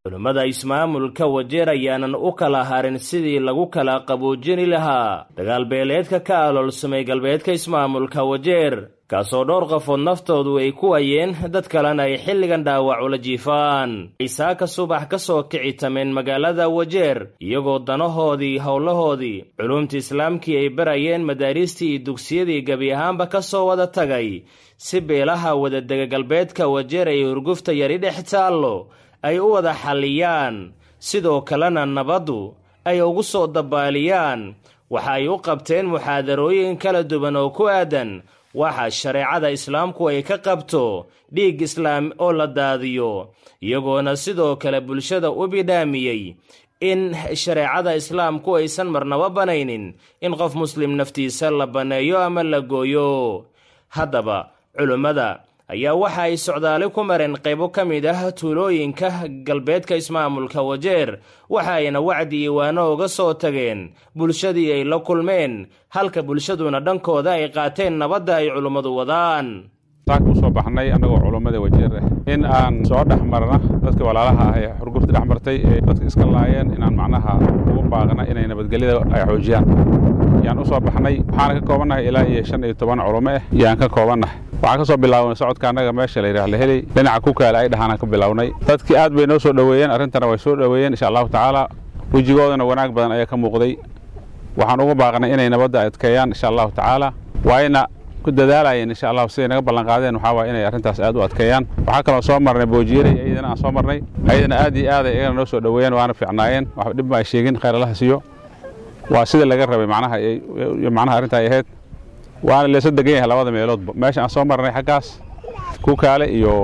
culimmada ismaamulka wajeer ayaanan u kala harin sidii lagu kala qaboojini lahaa dagaalbeeleedka ka aloolsamay galbeedka ismaamulka wajeer kaasoo dhowr qofood naftoodu ay ku wayeen dad kalena ay xilligan dhaawac ula jiifaan ciisaaka subax ka soo kici tameen magaalada wajeer iyagoo danahoodii howlahoodii culumta islaamkii ay barayeen madaariistii iyo dugsiyadii gebi ahaanba ka soo wada tagay si beelaha wadadega galbeedka wajeer ay urgufta yari dhex taallo ay u wada xalliyaan sidoo kalena nabaddu ay ugu soo dabaaliyaan waxa ay u qabteen muxaadarooyin kala duwan oo ku aadan waxa shareecada islaamku ay ka qabto dhiig islaam oo la daadiyo iyagoona sidoo kale bulshada u bidhaamiyey in shareecada islaamku aysan marnaba banaynin in qof muslim naftiisa la banneeyo ama la gooyo haddaba culimmada ayaa waxa ay socdaali ku mareen qaybo ka mid ah tuulooyinka galbeedka ismaamulka wajeer waxa ayna wacdi iwaano uga soo tageen bulshadii ay la kulmeen halka bulshaduna dhankooda ay qaateen nabadda ay culummadu wadaan saaka u soo baxnay annagoo culummada wajeer ah in aan soo dhex marna dadka walaalaha ah ee xurgufta dhex martay ee dadka iska laayeen inaan macnaha ugu baaqna inay nabadgelyada ay xoojiyaan yaan u soo baxnay waxaana ka koobannahay ilaa iyo shan iyo toban culummo ah yaan ka koobannahay waxaan ka soo bilaabnay socodka annaga meesha la yidhaah laheley dhinaca kukaale ay dhahaan ka bilownay dadkii aad bay noo soo dhoweeyeen arrintana way soo dhoweeyeen insha allahu tacaala wejigoodana wanaag badan ayaa ka muuqday waxaan ugu baaqnay inay nabadda adkeeyaan insha allahu tacaala waayna ku dadaalayeen insha allahu siday naga ballanqaadeen waxaa waaya inay arrintaas aad u adkeeyaan waxaa kaloo soo marnay boojiyeray iyadana aan soo marnay ayadana aad iyo aad ay iyagana noo soo dhoweeyeen waana fiicnaayeen wax dhib ma ay sheegin khayr allaha siiyo waa sida laga rabay macnaha macnaha arrinta ay ahayd waana leesa degan yahay labada meeloodba meesha aan soo marnay xaggaas kukaale iyo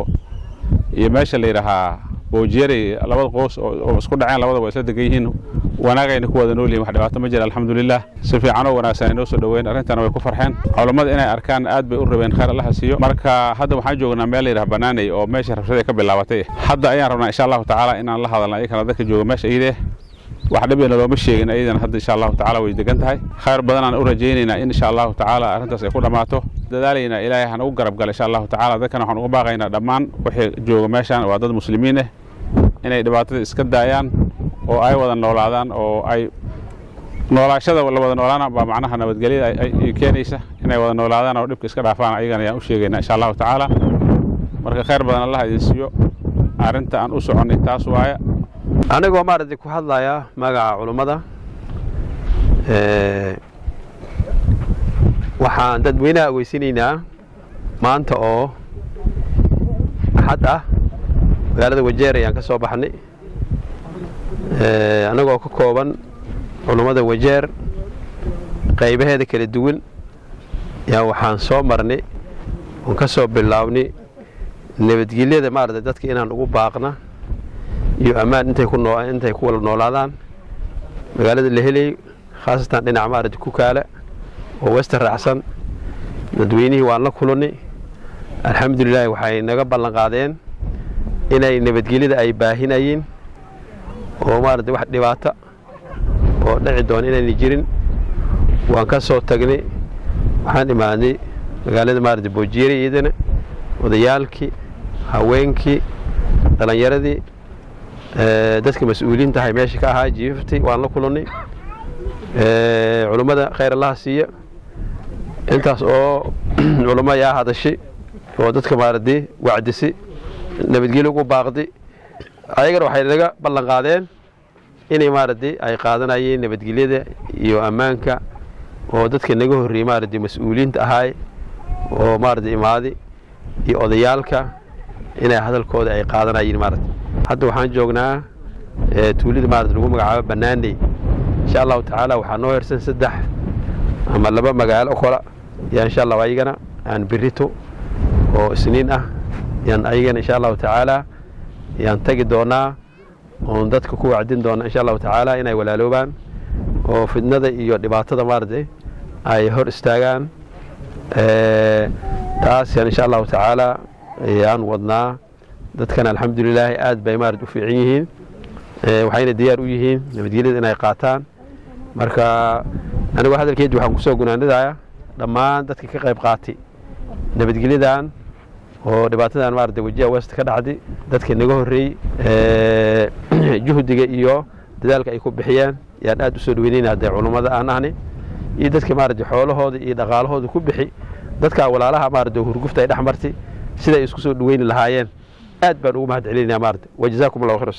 iyo meesha la yidhaahaa boojiyere labada qoos oo isku dhaceen labada waa isla degan yihiin wanaagayna ku wada nool yihin wax dhibaato ma jira alxamdulilah si fiican oo wanaagsan ay noo soo dhoweyn arrintana way ku farxeen culammada inay arkaan aad bay u rabeen khayr allaha siiyo marka hadda waxaan joognaa meel la yidhaha banaanay oo meesha rabshada ka bilaabatay hadda ayaan rabnaa insha allahu tacaala inaan la hadalna iyakana dadka jooga meesha iyadee wax dhibina looma sheegin ayadana hadda insha allahu tacaala way degan tahay khayr badanaan u rajaynaynaa in insha allahu tacaala arrintaas ay ku dhammaato dadaalaynaa ilaahay hanagu garab gala insha allahu tacaala dadkana waxaan uga baaqaynaa dhammaan wixii jooga meeshaan waa dad muslimiin ah inay dhibaatada iska daayaan oo ay wada noolaadaan oo ay noolaashada la wada noolaana baa macnaha nabadgelyada ay keenaysa inay wada noolaadaan oo dhibka iska dhaafaan ayagana ayaan u sheegaynaa insha allahu tacaala marka khayr badan allah idin siiyo arrinta aan u soconnay taas waaya anigoo maaragtay ku hadlaya magaca culummada waxaan dadweynaha ogeysinaynaa maanta oo axad ah magaalada wajeer ayaan ka soo baxnay annagoo ka kooban culummada wajeer qaybaheeda kala duwan yaa waxaan soo marnay oon ka soo bilaabnay nabadgelyada maaragtay dadka inaan ugu baaqna iyo ammaan intay ku noo intay ku wala noolaadaan magaalada la helay khaasatan dhinaca maaragtay kukaale oo westa raacsan dadweynihii waan la kulannay alxamdulilaahi waxay naga ballan qaadeen inay nabadgelyada ay baahinayeen oo maaragtay wax dhibaata oo dhici doona inayna jirin waan ka soo tagnay waxaan imaadnay magaalada maaragtay boojiyere iyadana odayaalkii haweenkii dhallinyaradii dadka mas-uuliyiinta ahay meesha ka ahaa jiifaftay waan la kulannay culummada khayr allaha siiya intaas oo culummo ayaa hadashay oo dadka maaragtay wacdisay nabadgelyo ugu baaqday ayagana waxay naga ballan qaadeen inay maaragtay ay qaadanayeen nabadgelyada iyo ammaanka oo dadka naga horreeyey maaragtay mas-uuliyiinta ahaay oo maaragtay imaaday iyo odayaalka inay hadalkooda ay qaadanayeen maaragtay hadda waxaan joognaa tuulida maarata lagu magacaabo banaaney insha allahu tacaala waxaa noo hersan saddex ama laba magaalo kola yaa insha allahu ayagana aan birito oo isniin ah yaan ayagana insha allahu tacaala yaan tagi doonaa oon dadka ku wacdin doona insha allahu tacaala inay walaaloobaan oo fidnada iyo dhibaatada maaragtay ay hor istaagaan taas yaan insha allahu tacaala yaan wadnaa dadkan alxamdulilaahi aad bay maarad u fiican yihiin waxayna diyaar u yihiin nabadgelyada inay qaataan marka anigoo hadalkeedi waxaan kusoo gunaanadayaa dhammaan dadka ka qayb qaatay nabadgelyadan oo dhibaatadan maarata wajiha west ka dhacday dadka naga horreeyey juhdiga iyo dadaalka ay ku bixiyeen yaan aad u soo dhaweynayna haddee culummada aan ahni iyo dadka maarata xoolahooda iyo dhaqaalahooda ku bixi dadkaa walaalaha maarata hurgufta ay dhex martay siday isku soo dhaweyni lahaayeen aad baan ugu mahad celinaya maarata wajazaakum allahu khayr